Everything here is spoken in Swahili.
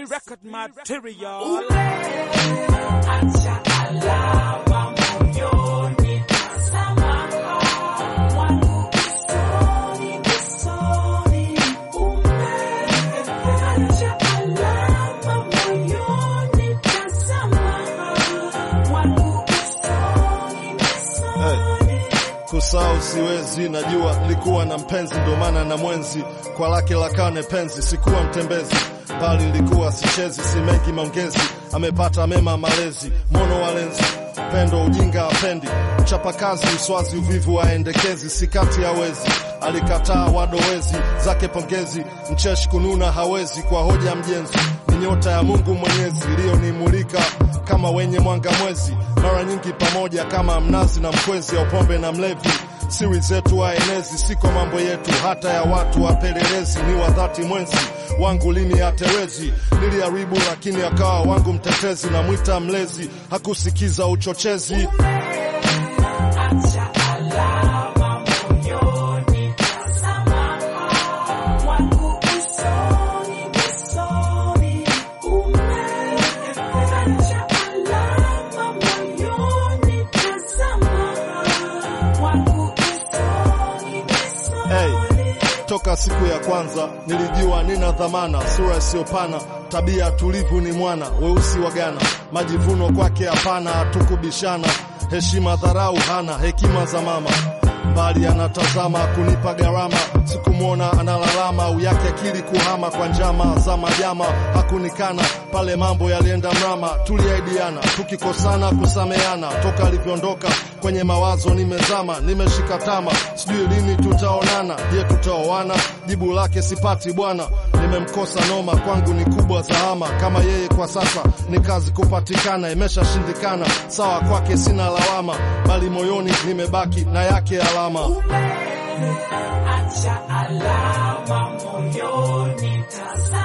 G record material. kusahau siwezi, najua likuwa na mpenzi, ndo maana na mwenzi kwa lake la kane penzi, sikuwa mtembezi bali likuwa sichezi, si mengi maongezi, amepata mema malezi, mono walenzi pendo ujinga apendi, mchapakazi uswazi uvivu aendekezi, si kati hawezi, alikataa wadowezi zake pongezi, mcheshi kununa hawezi, kwa hoja mjenzi ni nyota ya Mungu Mwenyezi iliyonimulika kama wenye mwanga mwezi, mara nyingi pamoja kama mnazi na mkwezi, au pombe na mlevi siri zetu waenezi, si kwa mambo yetu, hata ya watu wapelelezi. Ni wa dhati mwenzi wangu lini atewezi, niliharibu lakini akawa wangu mtetezi, na mwita mlezi, hakusikiza uchochezi. Hey, toka siku ya kwanza nilijua nina dhamana, sura isiyopana, tabia tulivu, ni mwana weusi wa Ghana, majivuno kwake hapana, hatukubishana, heshima dharau hana, hekima za mama bali anatazama kunipa gharama, sikumwona analalama, au yake akili kuhama kwa njama za majama, hakunikana pale mambo yalienda mrama, tuliaidiana tukikosana kusameana, toka alivyoondoka kwenye mawazo nimezama, nimeshika tama, sijui lini tutaonana, je tutaoana? Jibu lake sipati bwana, nimemkosa noma, kwangu ni kubwa zahama, kama yeye kwa sasa ni kazi kupatikana, imeshashindikana, sawa kwake sina lawama, bali moyoni nimebaki na yake alama. Acha alama moyoni, tazama